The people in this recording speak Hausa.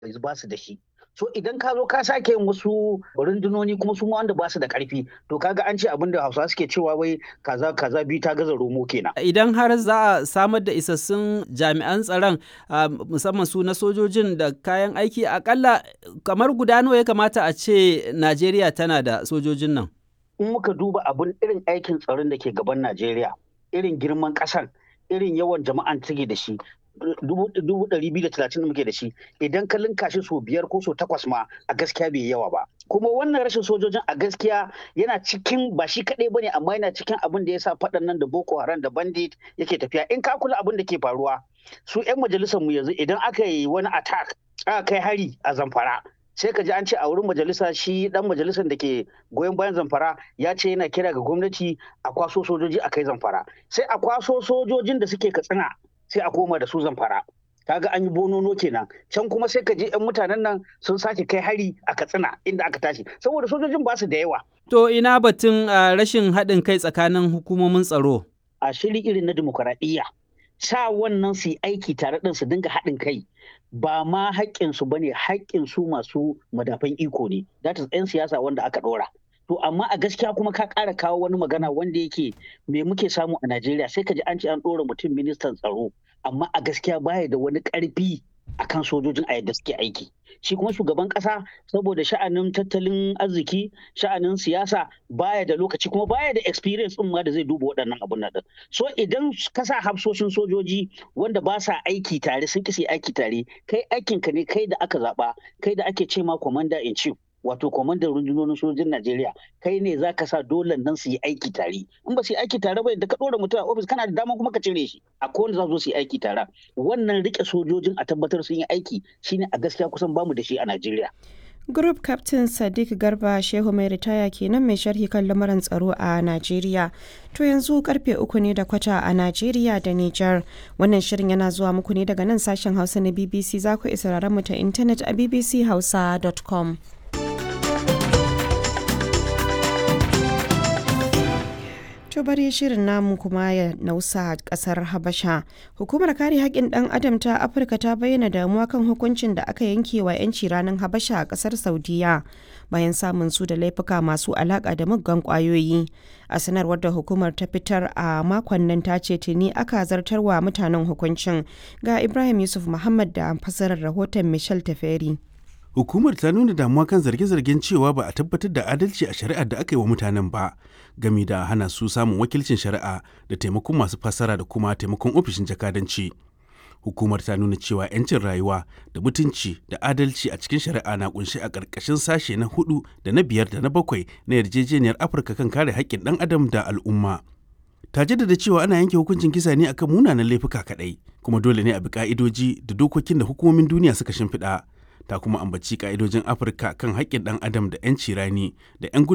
ba su da shi so idan ka zo ka sake yin wasu rundunoni kuma su wanda ba su da karfi to kaga an ce abin da hausa suke cewa wai kaza kaza biyu ta gaza romo kenan idan har za a samar da isassun jami'an tsaron musamman su na sojojin da kayan aiki akalla kamar guda nawa ya kamata a ce najeriya tana da sojojin nan in muka duba abin irin aikin tsaron da ke gaban najeriya irin girman ƙasar irin yawan jama'an take da shi dubu ɗari biyu da talatin da muke da shi idan ka linka shi so biyar ko so takwas ma a gaskiya bai yawa ba kuma wannan rashin sojojin a gaskiya yana cikin ba shi kaɗai bane amma yana cikin abin da ya sa faɗan nan da boko haram da bandit yake tafiya in ka kula abin da ke faruwa su 'yan majalisar mu yanzu idan aka yi wani attack aka kai hari a zamfara sai ka ji an ce a wurin majalisa shi dan majalisar da ke goyon bayan zamfara ya ce yana kira ga gwamnati a kwaso sojoji a kai zamfara sai a kwaso sojojin da suke katsina sai a koma da su zamfara kaga an yi bonono kenan can kuma sai ka je yan mutanen nan sun sake kai hari a katsina inda aka tashi saboda sojojin ba su da yawa to ina batun rashin haɗin kai tsakanin hukumomin tsaro a shiri irin na dimokuraɗiyya sa wannan su yi aiki tare ɗin su dinga haɗin kai ba ma haƙƙinsu ba ne haƙƙinsu masu madafan iko ne that is 'yan siyasa wanda aka ɗora to amma a gaskiya kuma ka ƙara kawo wani magana wanda yake me muke samu a Najeriya sai ka ji an ce an ɗora mutum ministan tsaro amma a gaskiya baya da wani ƙarfi akan sojojin a yadda suke aiki shi kuma shugaban ƙasa saboda sha'anin tattalin arziki sha'anin siyasa baya da lokaci kuma baya da experience ɗin ma da zai duba waɗannan abun nan so idan ka sa hafsoshin sojoji wanda ba sa aiki tare sun kisi aiki tare kai aikinka ne kai da aka zaɓa kai da ake ce ma commander in chief wato kwamandan rundunonin sojojin Najeriya kai ne za ka sa dole nan su yi aiki tare in ba su yi aiki tare ba da ka ɗora mutum a ofis kana da dama kuma ka cire shi a kowane za su su yi aiki tare wannan rike sojojin a tabbatar sun yi aiki shine a gaskiya kusan bamu da shi a Najeriya. Group Captain Sadiq Garba Shehu mai ritaya kenan mai sharhi kan lamuran tsaro a Najeriya. To yanzu karfe uku ne da kwata a Najeriya da Nijar. Wannan shirin yana zuwa muku ne daga nan sashen Hausa na BBC za ku isa mu ta intanet a bbchausa.com. To bari shirin namu kuma ya nausa kasar Habasha. Hukumar kare haƙƙin ɗan adam ta Afirka ta bayyana damuwa kan hukuncin da aka yanke wa 'yanci ranar Habasha a ƙasar Saudiya bayan samun su da laifuka masu alaƙa da muggan ƙwayoyi. A sanarwar da hukumar ta fitar a makon nan ta ce tuni aka zartarwa mutanen hukuncin ga Ibrahim Yusuf Muhammad da fasarar rahoton Michel Taferi. Hukumar ta nuna damuwa kan zarge-zargen cewa ba a tabbatar da adalci a shari'ar da aka yi wa mutanen ba, gami da hana su samun wakilcin shari'a da taimakon masu fassara da kuma taimakon ofishin jakadanci. Hukumar ta nuna cewa 'yancin rayuwa da mutunci da adalci a cikin shari'a na kunshi a ƙarƙashin sashe na hudu da na biyar da na bakwai na yarjejeniyar Afirka kan kare haƙƙin ɗan adam da al'umma. ta jaddada cewa ana yanke hukuncin kisa ne akan munanan laifuka kaɗai, kuma dole ne a bi ƙa'idoji da dokokin da hukumomin duniya suka shimfiɗa. ta kuma ambaci ka'idojin afirka kan haƙƙin ɗan adam da 'yanci rani da 'yan